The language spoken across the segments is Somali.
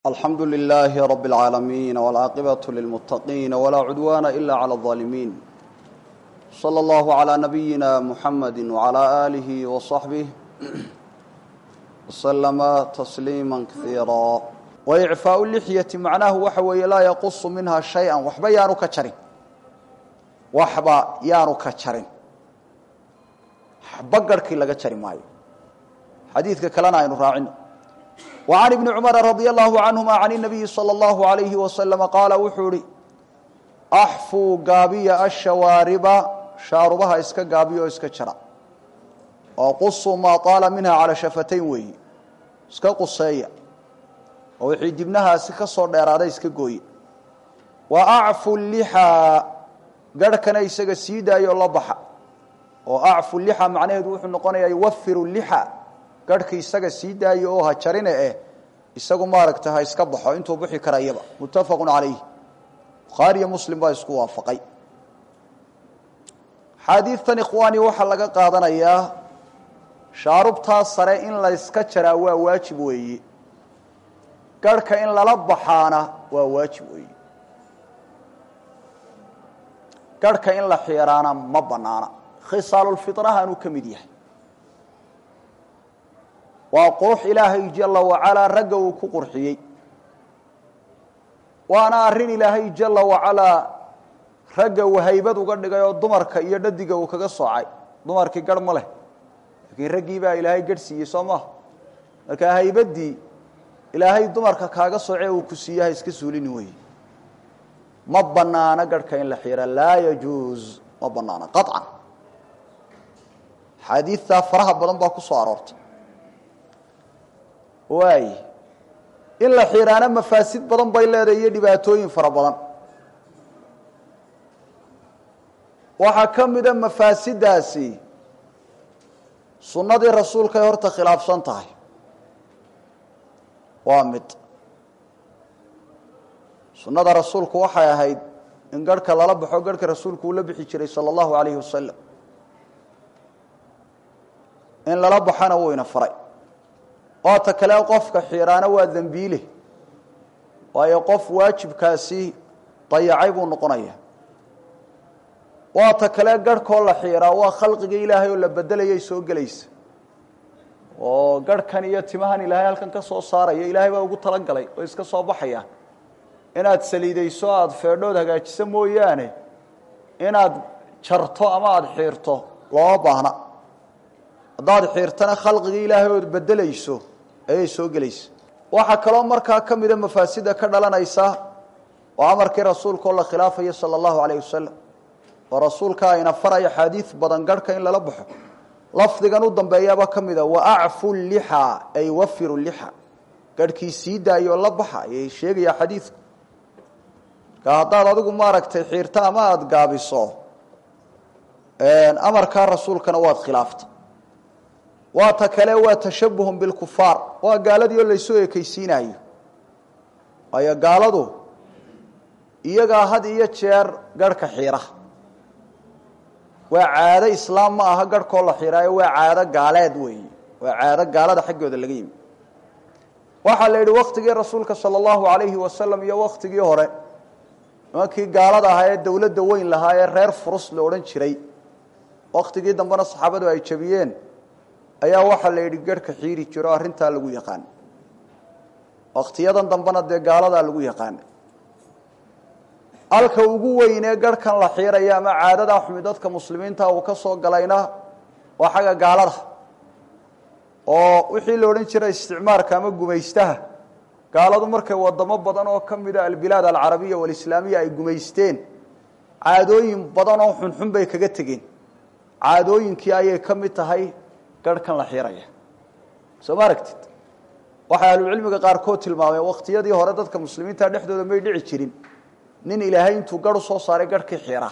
alxamdu lilaahi rab اlcaalamiin wاlcaaqibaة lilmuttaqiin walaa cudwaana ila clى اظaalimiin slى اllahu عlى nabiyina muxamadi wعlى aalihi وصaxbih wslama tasliima kaiira waicfaau lixyati macnahu waxa weeye laa yaqusu minha shay-a waxba yaanu ka jarin waxba yaanu ka jarin waxba garhkii laga jari maayo xadiidka kalena aynu raacino وعن بن cمر رضي الله عنهma عن النبي صلى الله عليه وسلم qاaل wuxuu ihi أxفوu gaabiya الشhawاariba shaarubaha iska gaabiya oo iska jara oo qusuu maa طaala minha calى shafatayn weeyi iska quseeya oo wixii dibnahaasi ka soo dheeraaday iska gooye وأcfu اللحى garhkana isaga sii daayo la baxa oo أcfu اللحى macnaheedu wuxuu noqonaya yuwfir اللحى garhka isaga sii daayo oo ha jarine eh isagu maaragta ha iska baxo intuu bixi karayaba muttafaqu calayh bukhaariyo muslim baa isku waafaqay xaadiidtan ikhwaani waxaa laga qaadanayaa shaarubtaa sare in la yska jaraa waa waajib weeye garhka in lala baxaana waa waajib weeye garhka in la xiiraana ma banaana khisaalulfirahaanuu ka mid yahay waa qurux ilaahay jala wacalaa ragga uu ku qurxiyey waana arrin ilaahay jala wacalaa ragga uu haybad uga dhigay oo dumarka iyo dhadiga uu kaga soocay dumarkii garh ma leh laakiin raggii baa ilaahay garh siiyey soo maha marka haybaddii ilaahay dumarka kaaga soocee uu ku siiye ha iska suulini weye ma banaano garhka in la xira laa yajuuz ma banaano qaطcan xaadiidtaa faraha badan baa ku soo aroortay waay in la xiiraana mafaasid badan bay leedahay iyo dhibaatooyin fara badan waxaa ka mida mafaasiddaasi sunnadii rasuulkay horta khilaafsan tahay waa mid sunnada rasuulku waxay ahayd in garhka lala baxo garhka rasuulku uu la bixi jiray sala allahu alayhi wasalam in lala baxona wuu ina faray oo ta kale qofka xiiraana waa dembiile waayo qof waajibkaasi dayacay buu noqonaya waa ta kale garhkoo la xiiraa waa khalqiga ilaahay oo la bedelayay soo gelaysa oo garhkan iyo timahan ilaahay halkan ka soo saaraya ilaahay baa ugu talagalay oo iska soo baxayaan inaad saliidayso aada feedhood hagaajiso mooyaane inaad jarto ama aada xiirto looma baahna haddaad xiirtana khalqiga ilaahay ood bedelayso ayay soo gelaysa waxaa kaloo markaa ka mida mafaasida ka dhalanaysa oo amarkii rasuulka oo la khilaafaya sala allahu alayh wasalam oo rasuulka ayna faraya xaadiid badan garhka in lala baxo lafdigan u dambeeyaaba ka mida wa acfu lixa ay wafiru lixa garhkii sii daayo la baxa ayay sheegayaa xadiidku marka haddaad adigu maaragtay xiirto ama aada gaabiso amarkaa rasuulkana waad khilaafta waa ta kale waa tashabuhun bilkufaar waa gaaladii oo laysoo ekaysiinayo waayo gaaladu iyagaa had iyo jeer garhka xiira waa caado islaam ma aha garhkoo la xiiraayo waa caado gaaleed weeye waa caado gaalada xaggooda laga yimi waxaa la yidhi waktigii rasuulka sala allahu alayhi wasalam iyo waktigii hore nimankii gaalada ahaa ee dowladda weyn lahaa ee reer furus la odhan jiray waktigii dambena saxaabadu ay jabiyeen ayaa waxaa la yidhi garhka xiiri jiro arrintaa lagu yaqaana wakhtiyadan dambena dee gaaladaa lagu yaqaana halka ugu weynee garhkan la xiiraya ama caadadaa xumi dadka muslimiinta uu ka soo galayna waa xagga gaalada oo wixii la odhan jiray isticmaarka ama gumaystaha gaaladu markay wadamo badan oo ka mida albilaad alcarabiya walislaamiya ay gumaysteen caadooyin badan oo xunxun bay kaga tegeen caadooyinkii ayay ka mid tahay garhkan la xiiraya soo ma aragtid waxay ahlucilmiga qaarkood tilmaameen wakhtiyadii hore dadka muslimiinta dhexdooda may dhici jirin nin ilaahay intuu garh u soo saaray garhkii xiira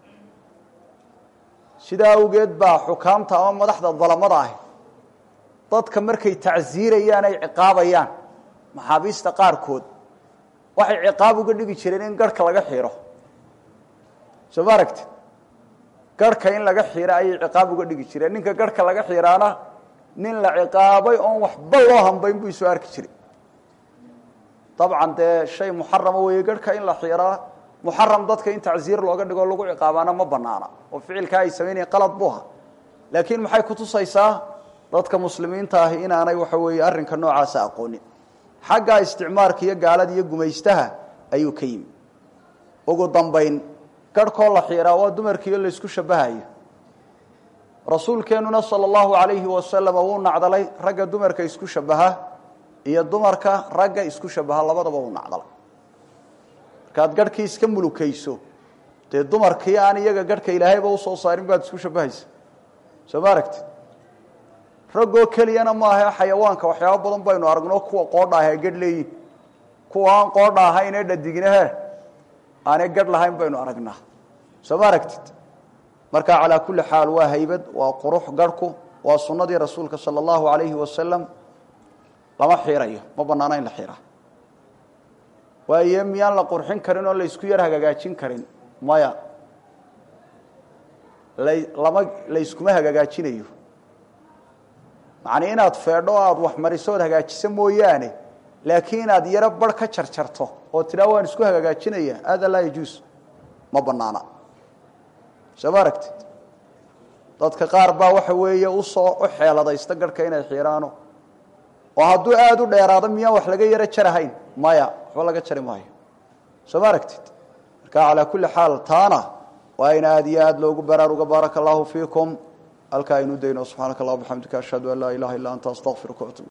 sidaa awgeed baa xukaamta ama madaxda dalamada ahi dadka markay tacsiirayaan ay ciqaabayaan maxaabiista qaarkood waxay ciqaab uga dhigi jireen in garhka laga xiiro soo ma aragtid garhka in laga xiira ayay ciqaab uga dhigi jireen ninka garhka laga xiiraana nin la ciqaabay oon waxba loo hambayn buu isoo arki jiray dabcan dee shay muxarama weeye garhka in la xiiraa muxaram dadka in tacsiir looga dhigo lagu ciqaabaana ma banaana oo ficilkaa ay samaynayen qalad bu aha laakiin maxay kutusaysaa dadka muslimiinta ahi inaanay waxa weeye arrinka noocaasa aqoonin xagga isticmaarka iyo gaalada iyo gumaystaha ayuu ka yimi ugu dambayn garhkoo la xiiraa waa dumarkiiyo laysku shabahayo rasuulkeennuna sala allahu alayhi wasalama wuu nacdalay ragga dumarka isku shabaha iyo dumarka ragga isku shabaha labadaba wuu nacdalay markaad garhkii iska mulukayso dee dumarkii aan iyaga garhka ilaahayba usoo saarin baad isku shabahaysa soo ma aragtid raggoo keliyana maaha xayawaanka waxyaaba badan baynu aragno kuwa qoodha ah ee gadh leeyihin kuwa aan qoodha ahayn ee dhadignahe aanay gadh lahayn baynu aragnaa soo ma aragtid marka calaa kulli xaal waa haybad waa qurux garhku waa sunnadii rasuulka sala allahu alayhi wasalam lama xiirayo ma banaana in la xiiraa waayo miyaan la qurxin karin oo laysku yar hagaagaajin karin maya lama layskuma hagaagaajinayo macnii inaad feedho o aada wax mariso ood hagaajiso mooyaane laakiin inaad yaro bar ka jarjarto oo tidhaa waan isku hagaagaajinaya hada laa yajuus ma banaana soo ma aragtid dadka qaar baa waxa weeye usoo u xeeladaysta garhka inay xiiraano oo hadduu aada u dheeraado miyaan wax laga yaro jarahayn maya waxba laga jari maayo soo ma aragtid marka calaa kulli xaal taana waa in aada iyo aada loogu baraaruga baaraka allahu fiikum halkaa aynu dayno subxaanaka allah bxamdika ashhadu an laa ilaha illa anta astaqfiruka atub